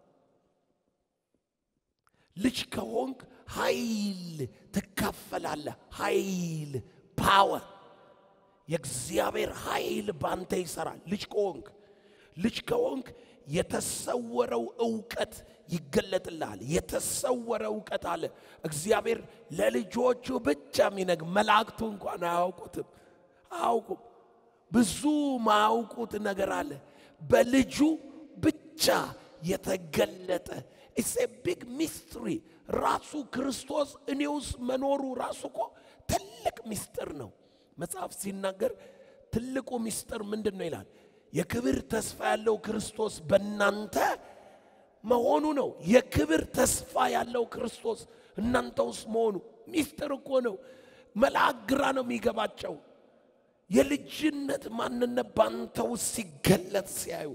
ልጅ ከሆንክ ኃይል ትካፈላለህ። ኃይል ፓወር፣ የእግዚአብሔር ኃይል ባንተ ይሰራል። ልጅ ከሆንክ ልጅ ከሆንክ የተሰወረው እውቀት ይገለጥልሃል። የተሰወረ እውቀት አለ። እግዚአብሔር ለልጆቹ ብቻ የሚነግ መላእክቱ እንኳን አያውቁትም፣ አያውቁም። ብዙ ማያውቁት ነገር አለ። በልጁ ብቻ የተገለጠ ኢትስ ኤ ቢግ ሚስትሪ። ራሱ ክርስቶስ እኔ ውስጥ መኖሩ ራሱ እኮ ትልቅ ሚስጥር ነው። መጽሐፍ ሲናገር ትልቁ ሚስጥር ምንድን ነው ይላል? የክብር ተስፋ ያለው ክርስቶስ በእናንተ መሆኑ ነው። የክብር ተስፋ ያለው ክርስቶስ እናንተ ውስጥ መሆኑ ሚስጥር እኮ ነው። መልአክ ግራ ነው የሚገባቸው። የልጅነት ማንነት ባንተ ውስጥ ሲገለጥ ሲያዩ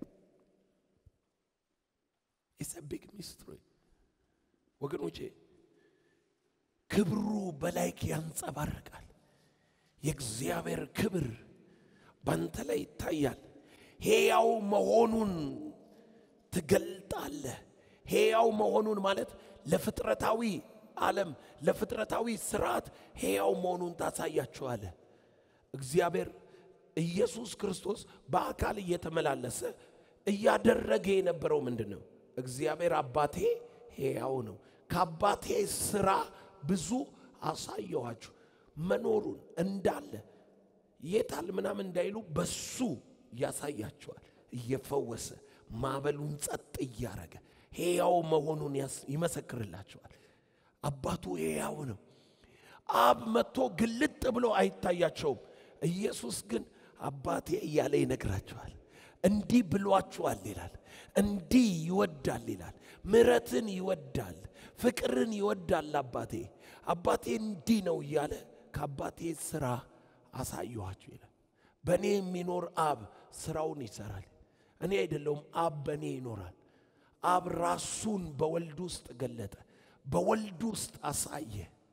ኢትስ አ ቢግ ሚስትሪ ወገኖቼ፣ ክብሩ በላይክ ያንጸባርቃል። የእግዚአብሔር ክብር ባንተ ላይ ይታያል። ሕያው መሆኑን ትገልጣለህ። ሕያው መሆኑን ማለት ለፍጥረታዊ ዓለም ለፍጥረታዊ ስርዓት ሕያው መሆኑን ታሳያችኋለህ። እግዚአብሔር ኢየሱስ ክርስቶስ በአካል እየተመላለሰ እያደረገ የነበረው ምንድን ነው? እግዚአብሔር አባቴ ሕያው ነው፣ ከአባቴ ስራ ብዙ አሳየኋችሁ መኖሩን እንዳለ የታል ምናምን እንዳይሉ በሱ ያሳያቸዋል። እየፈወሰ ማዕበሉን ጸጥ እያረገ ሕያው መሆኑን ይመሰክርላቸዋል። አባቱ ሕያው ነው። አብ መጥቶ ግልጥ ብሎ አይታያቸውም። ኢየሱስ ግን አባቴ እያለ ይነግራቸዋል። እንዲህ ብሏችኋል ይላል። እንዲህ ይወዳል ይላል። ምሕረትን ይወዳል፣ ፍቅርን ይወዳል አባቴ። አባቴ እንዲህ ነው እያለ ከአባቴ ስራ አሳየኋችሁ ይላል። በእኔ የሚኖር አብ ስራውን ይሰራል። እኔ አይደለውም፣ አብ በእኔ ይኖራል። አብ ራሱን በወልድ ውስጥ ገለጠ፣ በወልድ ውስጥ አሳየ።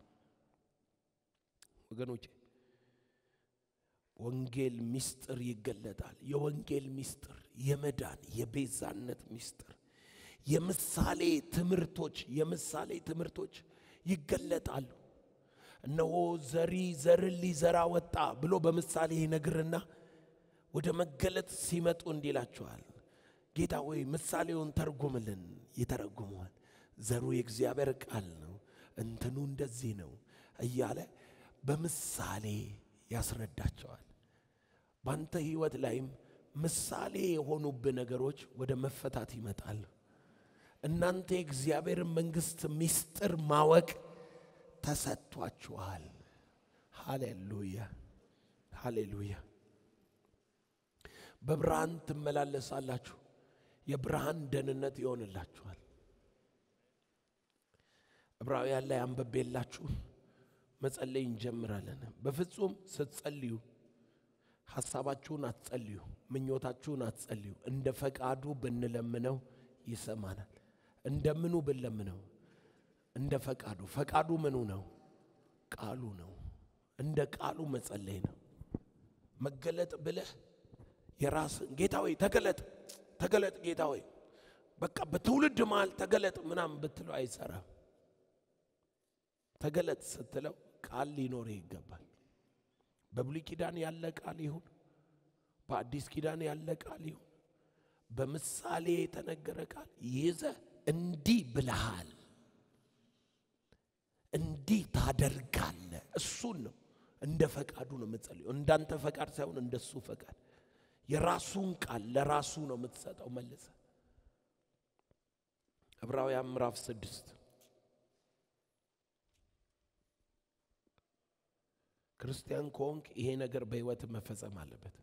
ወገኖቼ ወንጌል ምስጢር ይገለጣል። የወንጌል ምስጢር የመዳን የቤዛነት ምስጢር የምሳሌ ትምህርቶች የምሳሌ ትምህርቶች ይገለጣሉ። እነሆ ዘሪ ዘርን ሊዘራ ወጣ ብሎ በምሳሌ ይነግርና ወደ መገለጥ ሲመጡ እንዲላቸዋል ጌታ ሆይ ምሳሌውን ተርጉምልን። ይተረጉመዋል። ዘሩ የእግዚአብሔር ቃል ነው፣ እንትኑ እንደዚህ ነው እያለ በምሳሌ ያስረዳቸዋል። በአንተ ህይወት ላይም ምሳሌ የሆኑብህ ነገሮች ወደ መፈታት ይመጣሉ። እናንተ የእግዚአብሔርን መንግሥት ምስጢር ማወቅ ተሰጥቷችኋል። ሃሌሉያ ሃሌሉያ። በብርሃን ትመላለሳላችሁ፣ የብርሃን ደህንነት ይሆንላችኋል። ዕብራውያን ላይ አንብቤላችሁ መጸለይ እንጀምራለን። በፍጹም ስትጸልዩ ሐሳባችሁን አትጸልዩ፣ ምኞታችሁን አትጸልዩ። እንደ ፈቃዱ ብንለምነው ይሰማናል። እንደምኑ ብንለምነው እንደ ፈቃዱ። ፈቃዱ ምኑ ነው? ቃሉ ነው። እንደ ቃሉ መጸለይ ነው። መገለጥ ብለህ የራስን ጌታ ሆይ ተገለጥ፣ ተገለጥ ጌታ ሆይ በቃ በትውልድ መሃል ተገለጥ ምናምን ብትለው አይሰራም። ተገለጥ ስትለው ቃል ሊኖር ይገባል። በብሉይ ኪዳን ያለ ቃል ይሁን፣ በአዲስ ኪዳን ያለ ቃል ይሁን፣ በምሳሌ የተነገረ ቃል ይዘህ እንዲህ ብለሃል፣ እንዲህ ታደርጋለህ። እሱን ነው እንደ ፈቃዱ ነው የምትጸልየው። እንዳንተ ፈቃድ ሳይሆን እንደሱ ፈቃድ። የራሱን ቃል ለራሱ ነው የምትሰጠው መልሰ ዕብራውያን ምዕራፍ ስድስት ክርስቲያን ከሆንክ ይሄ ነገር በሕይወት መፈጸም አለበት።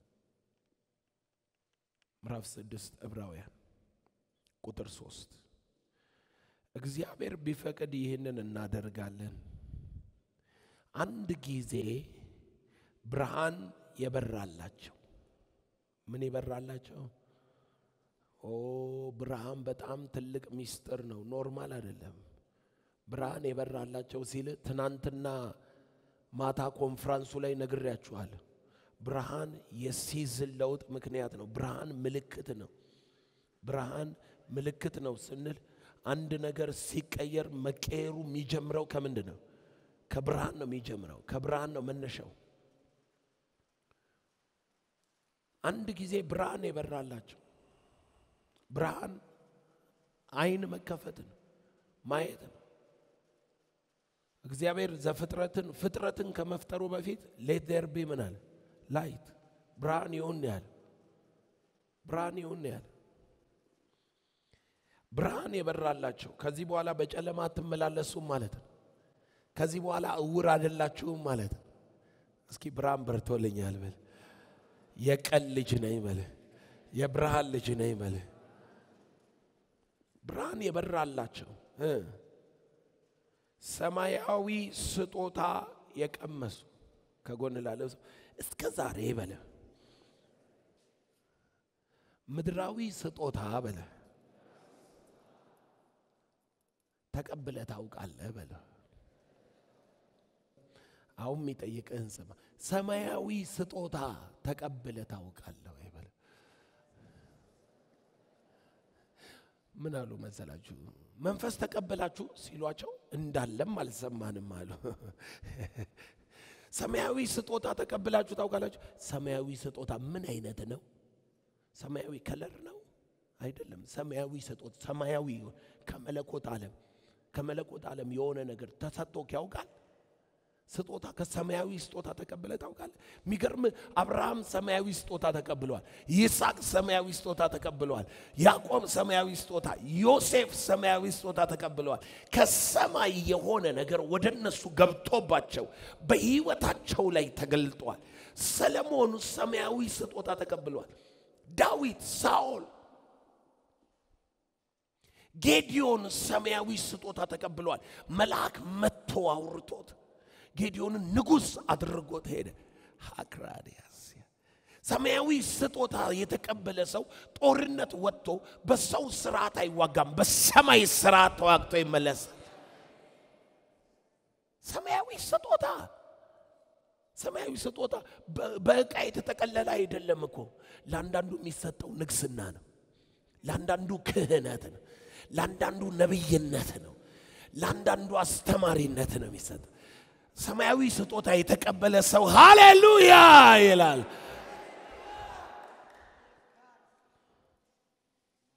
ምዕራፍ ስድስት ዕብራውያን ቁጥር ሶስት እግዚአብሔር ቢፈቅድ ይህንን እናደርጋለን። አንድ ጊዜ ብርሃን የበራላቸው ምን የበራላቸው? ኦ ብርሃን በጣም ትልቅ ሚስጥር ነው፣ ኖርማል አይደለም። ብርሃን የበራላቸው ሲል ትናንትና ማታ ኮንፍራንሱ ላይ ነግሬያችኋለሁ። ብርሃን የሲዝን ለውጥ ምክንያት ነው። ብርሃን ምልክት ነው። ብርሃን ምልክት ነው ስንል አንድ ነገር ሲቀየር መቀየሩ የሚጀምረው ከምንድን ነው? ከብርሃን ነው የሚጀምረው። ከብርሃን ነው መነሻው። አንድ ጊዜ ብርሃን የበራላቸው ብርሃን አይን መከፈት ነው፣ ማየት ነው። እግዚአብሔር ዘፍጥረትን ፍጥረትን ከመፍጠሩ በፊት ሌት ዜር ቢ ምን አለ? ላይት ብርሃን ይሁን ያለ ብርሃን ይሁን ያለ ብርሃን የበራላቸው ከዚህ በኋላ በጨለማ አትመላለሱም ማለት ነው። ከዚህ በኋላ እውር አይደላችሁም ማለት ነው። እስኪ ብርሃን በርቶልኛል በል። የቀን ልጅ ነኝ በል። የብርሃን ልጅ ነኝ በል። ብርሃን የበራላቸው እ ሰማያዊ ስጦታ የቀመሱ ከጎን ላለው ሰው እስከ ዛሬ በለ ምድራዊ ስጦታ በለ ተቀብለ ታውቃለህ በለ። አሁን የሚጠይቅህን ስማ። ሰማያዊ ስጦታ ተቀብለ ታውቃለህ ወይ በለ። ምን አሉ መሰላችሁ? መንፈስ ተቀበላችሁ ሲሏቸው እንዳለም አልሰማንም አሉ። ሰማያዊ ስጦታ ተቀብላችሁ ታውቃላችሁ? ሰማያዊ ስጦታ ምን አይነት ነው? ሰማያዊ ከለር ነው አይደለም። ሰማያዊ ስጦታ ሰማያዊ ከመለኮት ዓለም ከመለኮት ዓለም የሆነ ነገር ተሰጥቶክ ያውቃል? ስጦታ ከሰማያዊ ስጦታ ተቀብለ ታውቃለህ? የሚገርም አብርሃም ሰማያዊ ስጦታ ተቀብለዋል። ይስሐቅ ሰማያዊ ስጦታ ተቀብለዋል። ያዕቆብ ሰማያዊ ስጦታ፣ ዮሴፍ ሰማያዊ ስጦታ ተቀብለዋል። ከሰማይ የሆነ ነገር ወደ እነሱ ገብቶባቸው በሕይወታቸው ላይ ተገልጧል። ሰለሞን ሰማያዊ ስጦታ ተቀብለዋል። ዳዊት፣ ሳኦል፣ ጌዲዮን ሰማያዊ ስጦታ ተቀብለዋል። መልአክ መጥቶ አውርቶት ጌዲዮንን ንጉሥ አድርጎት ሄደ። ሀክራዲያስ ሰማያዊ ስጦታ የተቀበለ ሰው ጦርነት ወጥቶ በሰው ስርዓት አይዋጋም፣ በሰማይ ስርዓት ተዋግቶ ይመለሳል። ሰማያዊ ስጦታ ሰማያዊ ስጦታ በዕቃ የተጠቀለለ አይደለም እኮ። ለአንዳንዱ የሚሰጠው ንግስና ነው። ለአንዳንዱ ክህነት ነው። ለአንዳንዱ ነቢይነት ነው። ለአንዳንዱ አስተማሪነት ነው የሚሰጥ ሰማያዊ ስጦታ የተቀበለ ሰው ሃሌሉያ ይላል።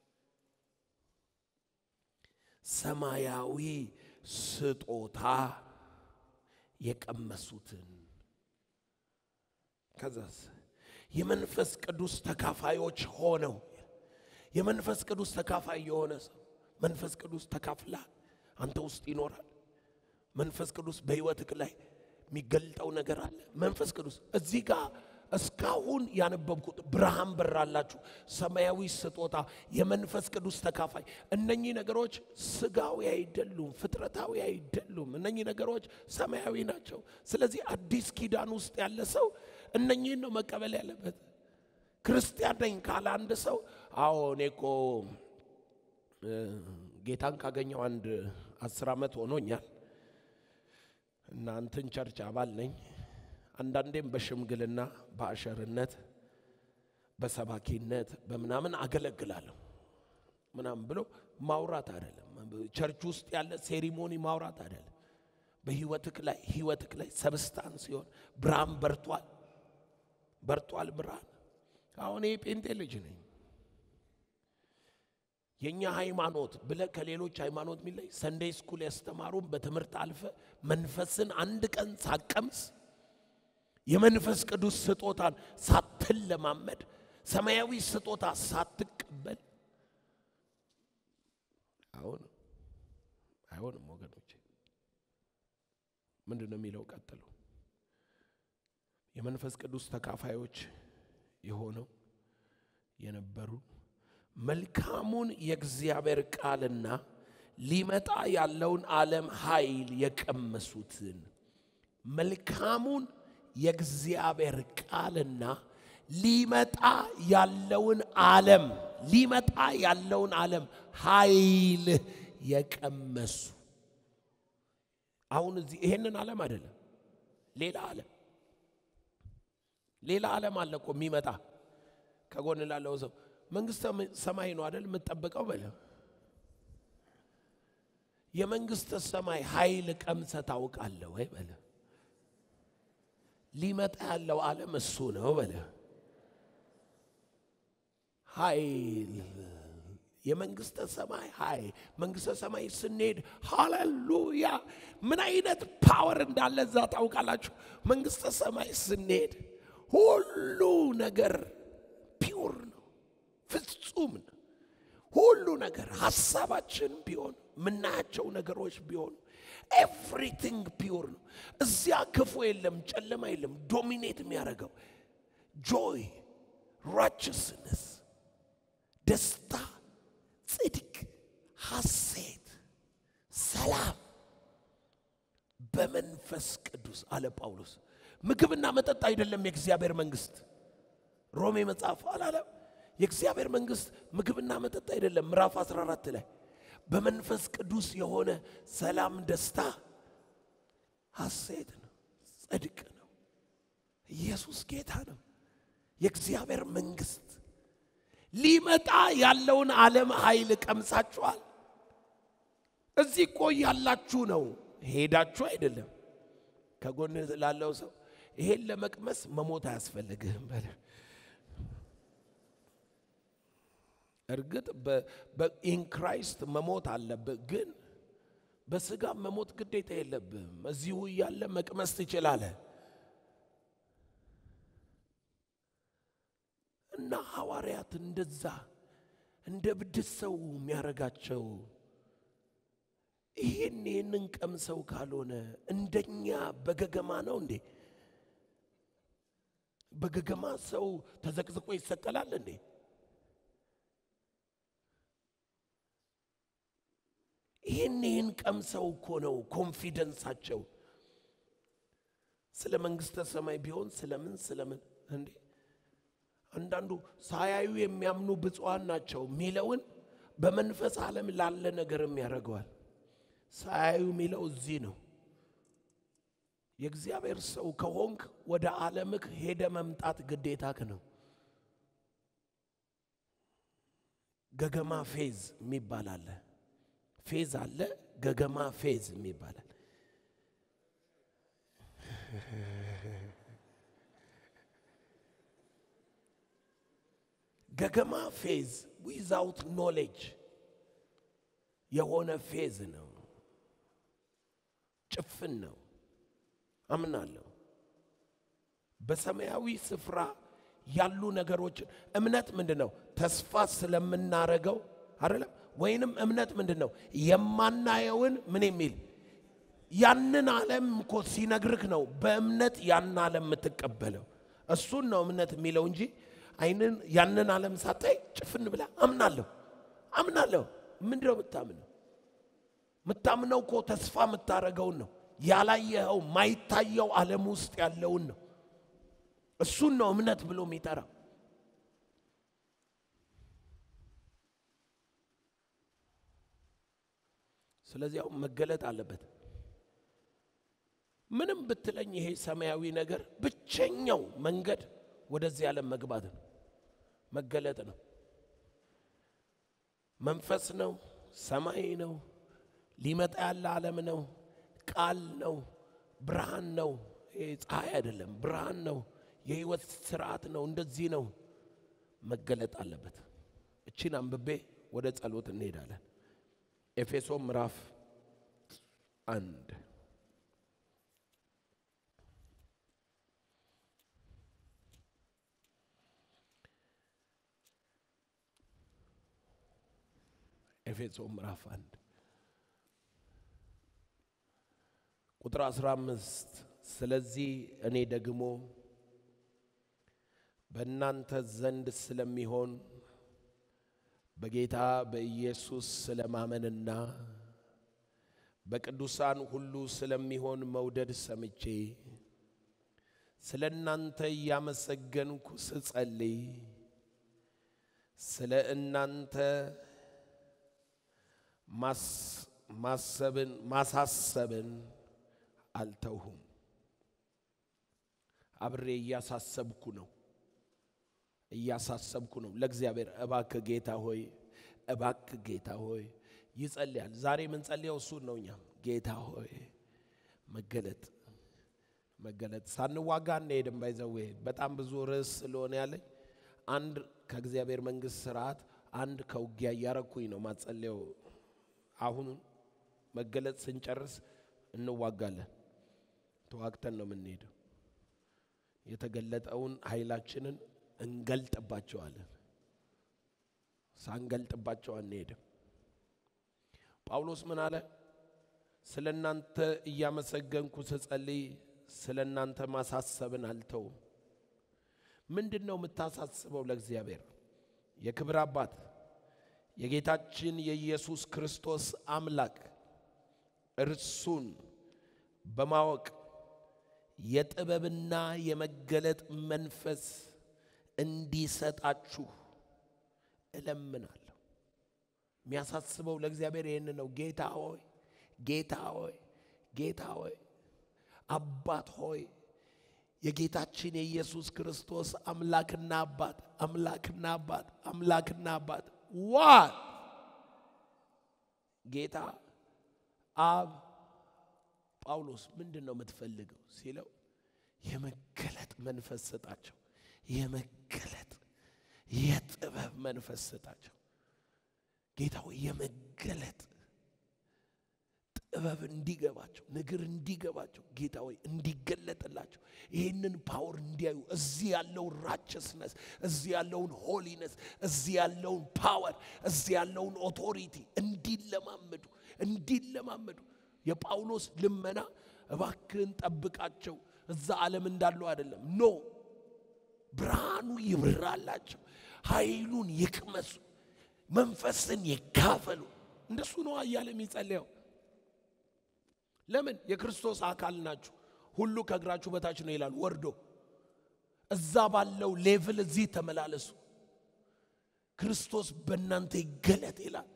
ሰማያዊ ስጦታ የቀመሱትን ከዛስ የመንፈስ ቅዱስ ተካፋዮች ሆነው የመንፈስ ቅዱስ ተካፋይ የሆነ ሰው መንፈስ ቅዱስ ተካፍላ አንተ ውስጥ ይኖራል። መንፈስ ቅዱስ በሕይወትህ ላይ የሚገልጠው ነገር አለ። መንፈስ ቅዱስ እዚህ ጋር እስካሁን ያነበብኩት ብርሃን በራላችሁ፣ ሰማያዊ ስጦታ፣ የመንፈስ ቅዱስ ተካፋይ። እነኚህ ነገሮች ስጋዊ አይደሉም፣ ፍጥረታዊ አይደሉም። እነኚህ ነገሮች ሰማያዊ ናቸው። ስለዚህ አዲስ ኪዳን ውስጥ ያለ ሰው እነኚህን ነው መቀበል ያለበት። ክርስቲያን ነኝ ካለ አንድ ሰው አዎ እኔ እኮ ጌታን ካገኘው አንድ አስር ዓመት ሆኖኛል እና እንትን ቸርች አባል ነኝ አንዳንዴም በሽምግልና በአሸርነት በሰባኪነት በምናምን አገለግላለሁ ምናምን ብሎ ማውራት አይደለም። ቸርች ውስጥ ያለ ሴሪሞኒ ማውራት አይደለም። በህይወትክ ላይ ህይወትክ ላይ ሰብስታንስ ሲሆን ብርሃን በርቷል፣ በርቷል ብርሃን። አሁን ይህ ጴንጤ ልጅ ነኝ የእኛ ሃይማኖት ብለ ከሌሎች ሃይማኖት የሚለይ ሰንዴይ ስኩል ያስተማሩን በትምህርት አልፈ መንፈስን አንድ ቀን ሳቀምስ የመንፈስ ቅዱስ ስጦታን ሳትለማመድ ሰማያዊ ስጦታ ሳትቀበል አይሆንም፣ አይሆንም ወገኖቼ። ምንድን ነው የሚለው ቀጥሎ? የመንፈስ ቅዱስ ተካፋዮች የሆነው የነበሩ መልካሙን የእግዚአብሔር ቃልና ሊመጣ ያለውን ዓለም ኃይል የቀመሱትን መልካሙን የእግዚአብሔር ቃልና ሊመጣ ያለውን ዓለም ሊመጣ ያለውን ዓለም ኃይል የቀመሱ አሁን እዚህ ይሄንን ዓለም አይደለም፣ ሌላ ዓለም ሌላ ዓለም አለ እኮ የሚመጣ ከጎን ላለው ሰው መንግስተ ሰማይ ነው አይደል የምትጠብቀው በለ የመንግስተ ሰማይ ኃይል ቀምሰ ታውቃለህ ወይ በለ ሊመጣ ያለው ዓለም እሱ ነው በለ ኃይል የመንግስተ ሰማይ ኃይል መንግስተ ሰማይ ስንሄድ ሃሌሉያ ምን አይነት ፓወር እንዳለ እዛ ታውቃላችሁ መንግስተ ሰማይ ስንሄድ ሁሉ ነገር ፒውር ነው ፍጹም ነው ሁሉ ነገር ሀሳባችን ቢሆን ምናያቸው ነገሮች ቢሆኑ ኤቭሪቲንግ ፒውር ነው እዚያ ክፉ የለም ጨለማ የለም ዶሚኔት የሚያደርገው ጆይ ራችስነስ ደስታ ጽድቅ ሐሴት ሰላም በመንፈስ ቅዱስ አለ ጳውሎስ ምግብና መጠጥ አይደለም የእግዚአብሔር መንግስት ሮሜ መጽሐፍ አላለም የእግዚአብሔር መንግስት ምግብና መጠጥ አይደለም ምዕራፍ 14 ላይ በመንፈስ ቅዱስ የሆነ ሰላም ደስታ ሐሴት ነው ጽድቅ ነው ኢየሱስ ጌታ ነው የእግዚአብሔር መንግስት ሊመጣ ያለውን ዓለም ኃይል ቀምሳችኋል እዚህ እኮ ያላችሁ ነው ሄዳችሁ አይደለም ከጎን ላለው ሰው ይሄን ለመቅመስ መሞት አያስፈልግህም በለ እርግጥ በኢን ክራይስት መሞት አለብህ፣ ግን በስጋ መሞት ግዴታ የለብህም። እዚሁ እያለ መቅመስ ትችላለህ። እና ሐዋርያት እንደዛ እንደ ብድስ ሰው የሚያረጋቸው ይህን ይህንን ቀምሰው ካልሆነ እንደኛ በገገማ ነው እንዴ? በገገማ ሰው ተዘቅዝቆ ይሰቀላል እንዴ? ይህን ይህን ቀምሰው እኮ ነው ኮንፊደንሳቸው። ስለ መንግስተ ሰማይ ቢሆን ስለምን ስለምን እንዴ አንዳንዱ ሳያዩ የሚያምኑ ብፁዓን ናቸው የሚለውን በመንፈስ ዓለም ላለ ነገርም ያደርገዋል። ሳያዩ የሚለው እዚህ ነው። የእግዚአብሔር ሰው ከሆንክ ወደ ዓለምክ ሄደ መምጣት ግዴታክ ነው። ገገማ ፌዝ የሚባል አለ። ፌዝ አለ፣ ገገማ ፌዝ የሚባላል። ገገማ ፌዝ ዊዛውት ኖሌጅ የሆነ ፌዝ ነው፣ ጭፍን ነው። አምናለሁ በሰማያዊ ስፍራ ያሉ ነገሮችን እምነት ምንድን ነው? ተስፋ ስለምናረገው አይደለም። ወይንም እምነት ምንድን ነው? የማናየውን ምን የሚል ያንን ዓለም እኮ ሲነግርህ ነው በእምነት ያን ዓለም የምትቀበለው። እሱን ነው እምነት የሚለው እንጂ አይንን ያንን ዓለም ሳታይ ጭፍን ብላ አምናለሁ አምናለሁ። ምንድን ነው የምታምነው? የምታምነው እኮ ተስፋ የምታረገውን ነው። ያላየኸው ማይታየው ዓለም ውስጥ ያለውን ነው። እሱን ነው እምነት ብሎ የሚጠራው። ስለዚህ አሁን መገለጥ አለበት። ምንም ብትለኝ ይሄ ሰማያዊ ነገር ብቸኛው መንገድ ወደዚህ ዓለም መግባት ነው፣ መገለጥ ነው። መንፈስ ነው፣ ሰማይ ነው፣ ሊመጣ ያለ ዓለም ነው፣ ቃል ነው፣ ብርሃን ነው። ይሄ ፀሐይ አይደለም፣ ብርሃን ነው፣ የህይወት ስርዓት ነው። እንደዚህ ነው መገለጥ አለበት። እቺን አንብቤ ወደ ጸሎት እንሄዳለን። ኤፌሶ ምዕራፍ አንድ ኤፌሶ ምዕራፍ አንድ ቁጥር 15 ስለዚህ እኔ ደግሞ በእናንተ ዘንድ ስለሚሆን በጌታ በኢየሱስ ስለማመንና በቅዱሳን ሁሉ ስለሚሆን መውደድ ሰምቼ ስለ እናንተ እያመሰገንኩ ስጸልይ ስለ እናንተ ማሰብን ማሳሰብን አልተውሁም። አብሬ እያሳሰብኩ ነው እያሳሰብኩ ነው ለእግዚአብሔር። እባክ ጌታ ሆይ እባክ ጌታ ሆይ ይጸልያል። ዛሬ የምንጸልየው እሱን ነው። እኛም ጌታ ሆይ መገለጥ መገለጥ ሳንዋጋ እንሄድም። ባይዘዌ በጣም ብዙ ርዕስ ስለሆነ ያለኝ አንድ ከእግዚአብሔር መንግሥት ስርዓት አንድ ከውጊያ እያረኩኝ ነው ማጸለየው። አሁን መገለጥ ስንጨርስ እንዋጋለን። ተዋግተን ነው የምንሄደው። የተገለጠውን ኃይላችንን እንገልጥባቸዋለን። ሳንገልጥባቸው አንሄድም። ጳውሎስ ምን አለ? ስለ እናንተ እያመሰገንኩ ስጸልይ ስለ እናንተ ማሳሰብን አልተውም። ምንድን ነው የምታሳስበው ለእግዚአብሔር? የክብር አባት የጌታችን የኢየሱስ ክርስቶስ አምላክ እርሱን በማወቅ የጥበብና የመገለጥ መንፈስ እንዲሰጣችሁ እለምናለሁ። የሚያሳስበው ለእግዚአብሔር ይህን ነው። ጌታ ሆይ ጌታ ሆይ ጌታ ሆይ አባት ሆይ የጌታችን የኢየሱስ ክርስቶስ አምላክና አባት አምላክና አባት አምላክና አባት ዋት ጌታ አብ ጳውሎስ ምንድን ነው የምትፈልገው ሲለው የመገለጥ መንፈስ ስጣቸው። የመገለጥ የጥበብ መንፈስ ስጣቸው። ጌታ ሆይ የመገለጥ ጥበብ እንዲገባቸው ነገር እንዲገባቸው ጌታ ሆይ እንዲገለጥላቸው ይህንን ፓወር እንዲያዩ እዚህ ያለውን ራቸስነስ እዚህ ያለውን ሆሊነስ እዚህ ያለውን ፓወር እዚህ ያለውን ኦቶሪቲ እንዲለማመዱ እንዲለማመዱ የጳውሎስ ልመና እባክህን ጠብቃቸው እዛ ዓለም እንዳሉ አይደለም ኖ ብርሃኑ ይብራላቸው ኃይሉን ይቅመሱ መንፈስን ይካፈሉ እንደሱ ነው እያለ የሚጸልየው ለምን የክርስቶስ አካል ናችሁ ሁሉ ከእግራችሁ በታች ነው ይላል ወርዶ እዛ ባለው ሌቭል እዚህ ተመላለሱ ክርስቶስ በእናንተ ይገለጥ ይላል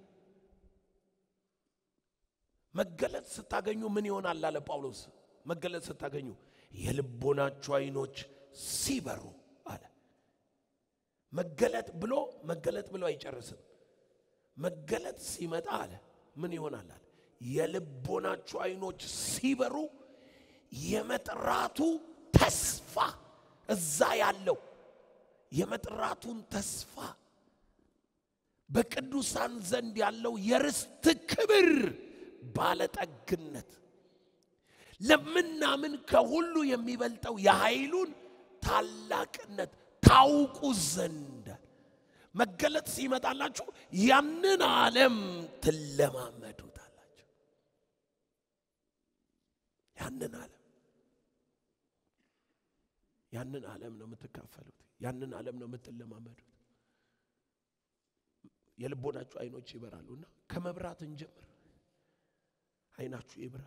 መገለጥ ስታገኙ ምን ይሆናል አለ ጳውሎስ መገለጥ ስታገኙ የልቦናችሁ አይኖች ሲበሩ አለ መገለጥ ብሎ መገለጥ ብሎ አይጨርስም መገለጥ ሲመጣ አለ ምን ይሆናል አለ የልቦናችሁ አይኖች ሲበሩ የመጥራቱ ተስፋ እዛ ያለው የመጥራቱን ተስፋ በቅዱሳን ዘንድ ያለው የርስት ክብር ባለጠግነት ለምናምን ከሁሉ የሚበልጠው የኃይሉን ታላቅነት ታውቁ ዘንድ መገለጥ ሲመጣላችሁ ያንን ዓለም ትለማመዱታላችሁ። ያንን ዓለም ያንን ዓለም ነው የምትካፈሉት። ያንን ዓለም ነው የምትለማመዱት። የልቦናችሁ አይኖች ይበራሉና ከመብራት እንጀምር። አይናችሁ ይብራ።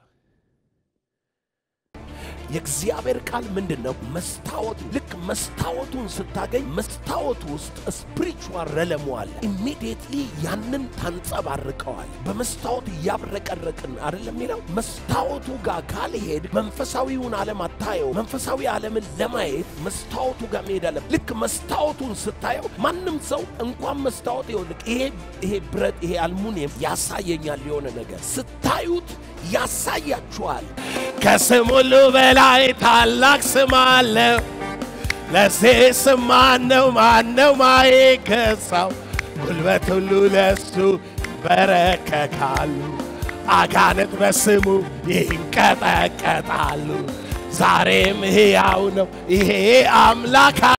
የእግዚአብሔር ቃል ምንድን ነው? መስታወት። ልክ መስታወቱን ስታገኝ መስታወቱ ውስጥ ስፒሪቹዋል ረለሙ አለ። ኢሚዲየትሊ ያንን ታንጸባርቀዋል። በመስታወት እያብረቀረቅን አይደለም የሚለው። መስታወቱ ጋር ካልሄድ መንፈሳዊውን ዓለም አታየው። መንፈሳዊ ዓለምን ለማየት መስታወቱ ጋር መሄድ አለ። ልክ መስታወቱን ስታየው ማንም ሰው እንኳን መስታወት ይኸውልህ፣ ይሄ ይሄ ብረት ይሄ አልሙኒየም ያሳየኛል የሆነ ነገር ስታዩት ያሳያችኋል። ከስም ሁሉ በላይ ታላቅ ስም አለው። ለዚህ ስም ማነው ማነው ማይገዛው? ጉልበት ሁሉ ለሱ በረከካሉ። አጋንንት በስሙ ይንቀጠቀጣሉ። ዛሬም ሕያው ነው ይሄ አምላክ